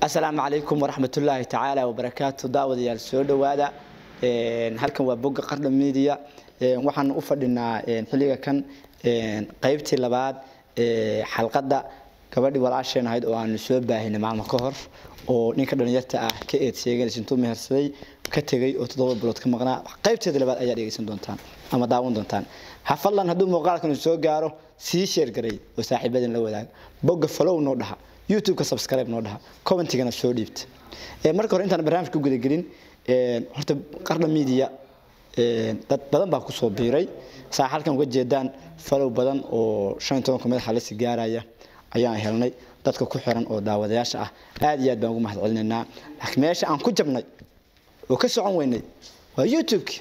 asalaamu calaykum waraxmatullaahi tacaala wabarakaatu daawadayaal soo dhowaada halkan waa bogga qardha media waxaan u fadhinaa xilliga kan qaybtii labaad xalqadda gabadhii walaasheen ahayd oo aanu soo baahinay maalmo ka hor oo ninka dhalinyarta ah ka eed sheeganaysa intuu mehersaday ka tegay oo toddoba bilood ka maqnaa qaybteeda labaad ayaa dhegeysan doontaan ama daawan doontaan ha fadlan hadduu muuqaalkan soo gaaro sii sheergaray oo saaxiibadin la wadaag bogga follow noo dhaha youtube-ka subscribe noo dhaha commentigana soo dhiibta marka hore intaan barnaamijka gudagelin horta qardha media dad badan baa kusoo biiray saa halkan uga jeedaan follow badan oo shan iyo tobanka madaxa lasi gaaraya ayaan helnay dadka ku xiran oo daawadayaasha ah aad iyo aad baan ugu mahad celinaynaa laakiin meesha aan ku jabnay oo ka socon weynay waa youtube-ki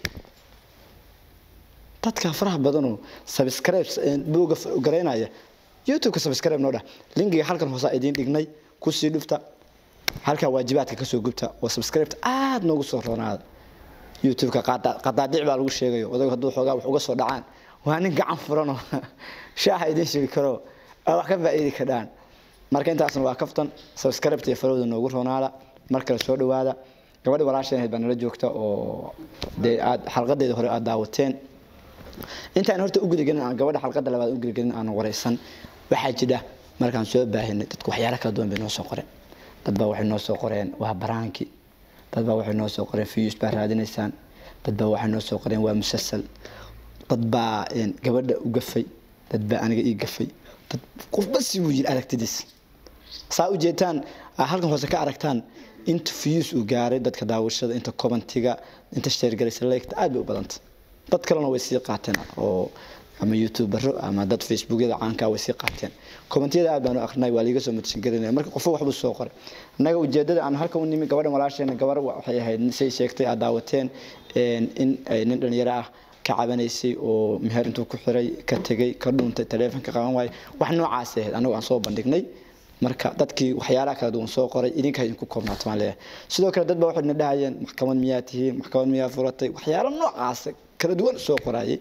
dadka faraha badanoo subscribe buuga garaynaya youtube-ka subscribe noo dhah linkiga halkan hoosaa idiin dhignay kusii dhufta halkaa waajibaadka kasoo gubta oo subscribeta aada noogu soo roonaada youtube-ka qadaadic baa lagu sheegayo odagu hadduu xoogaa wax uga soo dhacaan waa nin gacan furanoo shaaha idiin sheegi karo wax ka faa'iidi kadhaan marka intaasna waa kaftan subscribeta iyo falowda noogu roonaada mar kale soo dhowaada gabadhi walaasheen ahayd baa nala joogta oo dee aad xalqadeeda hore aad daawateen intaan horta u gudagelin aan gabadha xalqada labaad u gudagelin aan wareysan waxaa jira markaan soo baahinay dadku waxyaalo kala duwan bay noo soo qoreen dad baa waxay noo soo qoreen waa baraanki dad baa waxay noo soo qoreen fiyus baa raadinaysaan dad baa waxay noo soo qoreen waa musasal dad baa gabadha u gafay dad baa aniga ii gafay dad qofba si wuu yiri aragtidiis saa u jeetaan halkan hoose ka aragtaan inta fiyus uu gaaray dadka daawashada inta commentiga inta sheergalaysa leegta aad bay u badanta dad kalena way sii qaateen oo ama youtubero ama dad facebookyada caanka way sii qaateen commentiyada aad baan u akrinay waa liiga soo matashan garinaya marka qofo waxbuu soo qoray annaga ujeedada aan halkan u nimi gabadhan walaasheena gabar waxay ahayd say sheegtay aad daawateen in ay nin dhalinyaro ah ka cabanaysay oo meher intuu ku xiray ka tegay ka dhuuntay taleefonka qaban waayay wax noocaas ahayd annagu aan soo bandhignay marka dadkii waxyaalaha kala duwan soo qoray idinka idinku koobnaato maan leeyahay sidoo kale dad baa waxay na dhahayeen maxkamad miyaa tihiin maxkamad miyaa furatay waxyaalo noocaas kala duwan soo qoraayay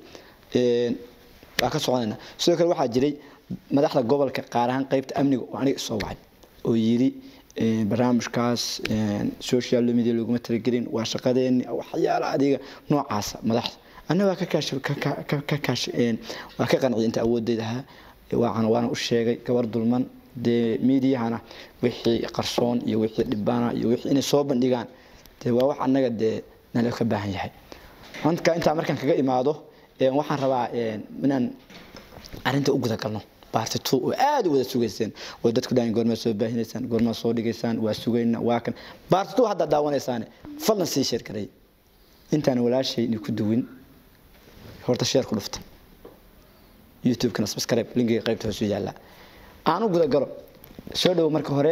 waa ka soconayna sidoo kale waxaa jiray madaxda gobolka qaar ahaan qaybta amniga oo aniga soo wacay oo yidhi barnaamijkaas social media laguma talagelin waa shaqadeeni waxyaala adiga noocaasa madaxda anna waa ka kaash ka kaash waa ka qanciyay inta awooddeed ahaa waana waana u sheegay gabar dulman dee miidiyahana wixii qarsoon iyo wixii dhibana iyo wixii inay soo bandhigaan dee waa wax annaga dee nala ka baahan yahay marka intaa markaan kaga imaado waxaan rabaa inaan arinta u gudagalno baarti two oo aada u wada sugayseen oo dadku dhahan goormaa soo baahinaysaan goormaa soo dhigaysaan waa sugayna waa kan baarti two haddaa daawanaysaane fadlan sii sheer garay intaan walaashay ni ku duwin horta sheer ku dhufta youtube-kana subscribe linkiga qaybta hoosu yaallaa aan u gudagalo soo dhowo marka hore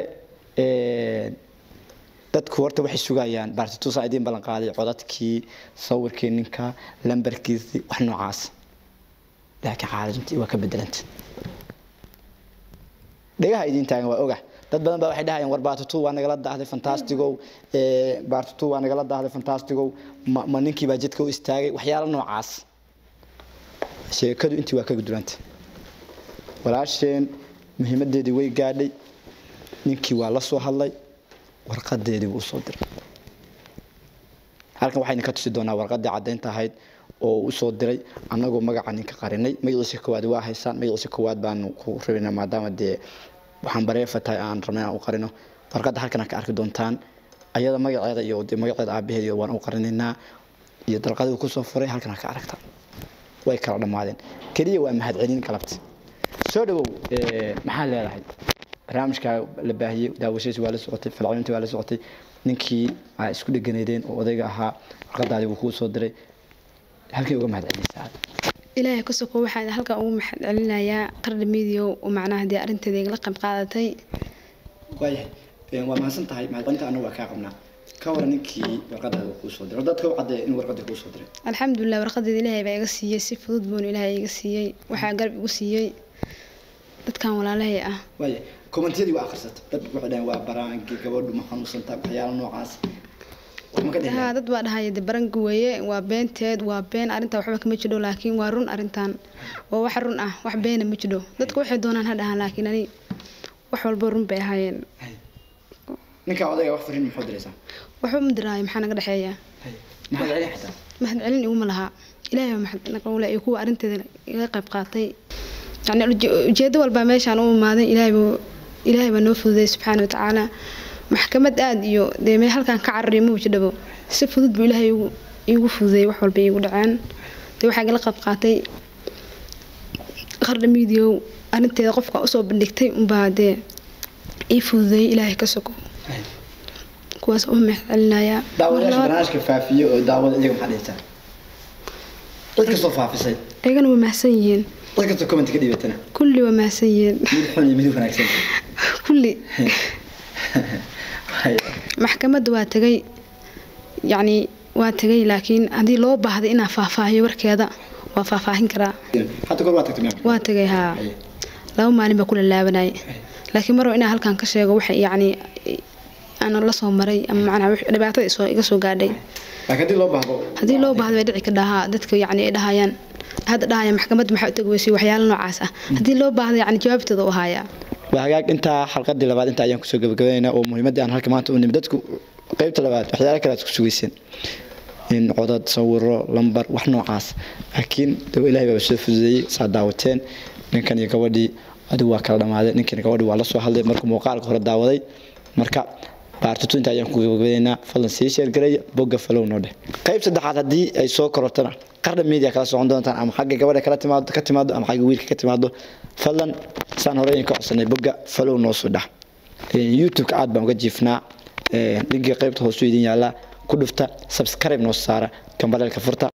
dadku horta waxay sugayaan baartituusa idiin ballan qaaday codadkii sawirkii ninka lambarkiisii wax noocaas laakiin xaaladintii waa ka bedelanta dhegaha idiin taagan waa oga dad badan baa waxay dhahayaan war baartituu waa nagala daahday fantastigow baartituu waa nagala daahday fantastigow ma ninkii baa jidka u istaagay waxyaalo noocaas sheekadu intii waa ka guduranta walaasheen muhiimadeedii way gaadhay ninkii waa la soo hadlay warqadeedii buu usoo diray halkan waxayna ka tusi doonaa warqadii caddaynta ahayd oo usoo diray annagoo magaca ninka qarinay magaciisa koowaad waa haysaan magaciisa koowaad baanu ku rabinaa maadaama dee waxaan bareefa tahay aan rabnay aan u qarino warqadda halkan ka arki doontaan ayada magaceeda iyo dee magaceeda aabaheed waan u qarinaynaa iyo dalqadii kusoo furay halkan ka aragta way kala dhammaadeen keliya waa mahadcelin galabta soo dhawow maxaa leedahay barnaamijka la baahiyey daawashadiisi waa la socotay falcelintii waa la socotay ninkii aa isku dheganaydeen oo odayga ahaa warqadaadii buu kuu soo diray halkay uga mahad celinaysaa ilaahay ka soko waxaan halkan ugu mahad celinayaa qardha midiyo oo macnaha dee arrinteeda igala qayb qaadatay waayahay waa mahadsan tahay mahadcelinta annagu waa kaa qabnaa ka waran ninkii warqadaada kuu soo diray dadka u caddeeya inuu warqadii kuu soo diray alxamdulilah warqadeeda ilaahay baa iga siiyey si fudud buuna ilaahay iga siiyey waxaa garab igu siiyey dadkan walaalahay ah waaya commentiyadii waa akhrisata dad waxay dhahan waa baraanki gabadhu ma xanuunsantaa waxyaalo noocaas haa dad baa dhahaya de baranki weeye waa beenteed waa been arrintaa waxba kama jidho laakiin waa run arrintan waa wax run ah wax beena ma jidho dadka waxay doonaan ha dhahaan laakiin ani wax walba run bay ahaayeen ninka odayga wax fariin muxuu diraysaa waxba ma diraayo maxaa naga dhexeeya maxaad celi xataa mahad celin iguma lahaa ilaahay baa mahad naqawle iyo kuwa arrinteeda iga qayb qaatay yani uje- ujeedo walbaa meeshaan u imaaday ilaahay buu ilaahay baa noo fududay subxaana watacaala maxkamad aad iyo dee mee halkaan ka carariyo ma wajidhabo si fudud buu ilaahay igu- iigu fududeeyey wax walba iigu dhaceen dee waxaa igala qayb qaatay qardha miidiyow arrinteeda qofka usoo bandhigtay unbaa dee ii fududeeyey ilaahay ka soko kuwaas u mahad celinayaa daawadayaasha barnaamijka faafiye oo daawada iyaga maxaa dhihaysaa cid kastoo faafisay ayagana waa mahadsan yihiin cid kastoo comment ka dhibatana kulli waa mahadsan yihiin mid xun iyo mid wanaagsan kulli Haya. maxkamadda waa tegay yacni waa tegay laakiin haddii loo baahday inaa faahfaahiyo warkeeda waa faahfaahin karaa hadda kor waa tagtay miyaa waa tegay haa Haya. laba maalin baa kula laabanayay laakiin marwa inaa halkan ka sheego waxa yacni aanan la soo maray ama macnaha wix- dhibaatada isoo iga soo gaadhay laakiin haddii loo baahdo haddii loo baahdo way dhici ka dhahaa dadka yacni ay dhahayaan hadda dhahaya maxkamadda maxaa u tagi weysay waxyaalo noocaas ah haddii loo baahdo yacni jawaabteeda u hayaa waa hagaag intaa xalqadii labaad intaa ayaan kusoo gabagabaynaynaa oo muhiimadii aan halka maanta u nimid dadku qeybta labaad waxyaala kale aad ku sugayseen in codad sawiro lambar wax noocaas laakiin dawa ilaahay baa soo fududeeyey saa daawateen ninkan iyo gabadhii adigu waa kala dhamaaday ninkan iyo gabadhii waa la soo hadlay markuu muuqaalka hore daawaday marka baartatu inta ayaan ku gabagabaynaynaa fadlan sii sheergareeya bogga falow noo dheh qayb saddexaad haddii ay soo korortana qardha media kala socon doontaan ama xagga gabadha kala timaado ka timaado ama xagga wiilka ka timaado fadlan saan hore idinka codsanay bogga falow noo soo dhax youtube-ka aad baan uga jiifnaa linkiga qaybta hoosu idin yaallaa ku dhufta subscribe noo saara gambaleelka furta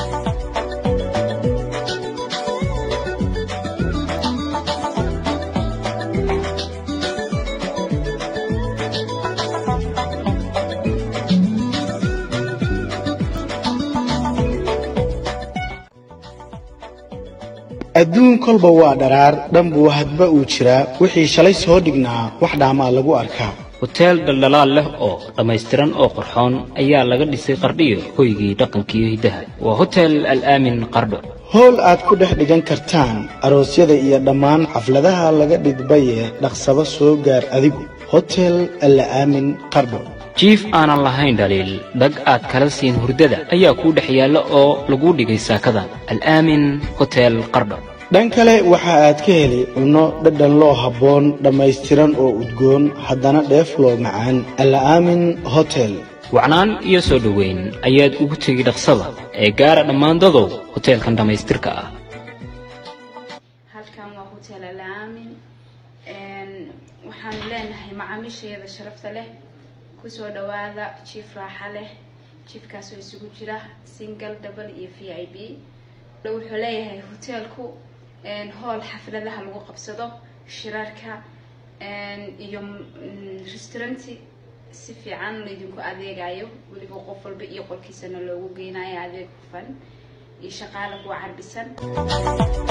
adduun kolba waa dharaar dhanbuu hadba uu jiraa wixii shalay soo dhignaa wax dhaamaa lagu arkaa hoteel dhaldhalaal leh oo dhammaystiran oo qurxoon ayaa laga dhisay qardhiyo hoygii dhaqankiiyo hiddaha waa hotel al'aamin qardho howl aad ku dhex dhigan kartaan aroosyada iyo dhammaan xafladaha laga dhidbaye dhaqsaba soo gaar adigu hotel alla aamin qardho jiif aanan lahayn dhaliil dhag aad kala siin hurdada ayaa kuu dhex yaalla oo laguu dhigay saakada al'aamin hotel qardho dhan kale waxa aad ka heli cunno dhadhan loo habboon dhammaystiran oo udgoon haddana dheef loo macaan alla aamin hotel wacnaan iyo soo dhoweyn ayaad ugu tegi dhaqsada ee gaara dhammaandadow hoteelkan dhammaystirka ah halkan waa hotel alaamin waxaanu leenahay macaamiisheeda sharafta leh kusoo dhawaada jiif raaxa leh jiifkaasoo isugu jira single double iyo v i b wuxuu leeyahay hoteelku hool xafladaha lagu qabsado shirarka iyo restauranti si fiican laydinku adeegayo weliba qof walba iyo qolkiisana loogu geynayo adeeg hufan iyo shaqaale kuwa carbisan